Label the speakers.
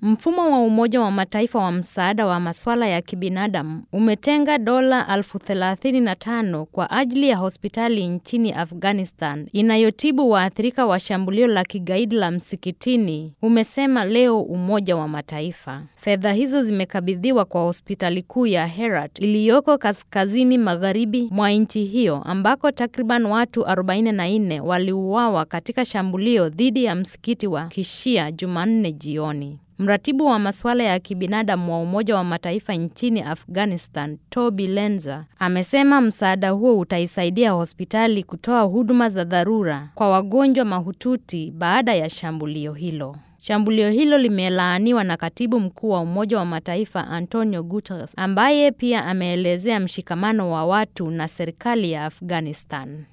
Speaker 1: Mfumo wa Umoja wa Mataifa wa msaada wa masuala ya kibinadamu umetenga dola elfu thelathini na tano kwa ajili ya hospitali nchini Afghanistan inayotibu waathirika wa shambulio la kigaidi la msikitini, umesema leo Umoja wa Mataifa. Fedha hizo zimekabidhiwa kwa hospitali kuu ya Herat iliyoko kaskazini magharibi mwa nchi hiyo ambako takriban watu 44 waliuawa katika shambulio dhidi ya msikiti wa Kishia Jumanne jioni. Mratibu wa masuala ya kibinadamu wa Umoja wa Mataifa nchini Afghanistan, Toby Lenza, amesema msaada huo utaisaidia hospitali kutoa huduma za dharura kwa wagonjwa mahututi baada ya shambulio hilo. Shambulio hilo limelaaniwa na Katibu Mkuu wa Umoja wa Mataifa Antonio Guterres, ambaye pia ameelezea mshikamano wa watu na serikali ya Afghanistan.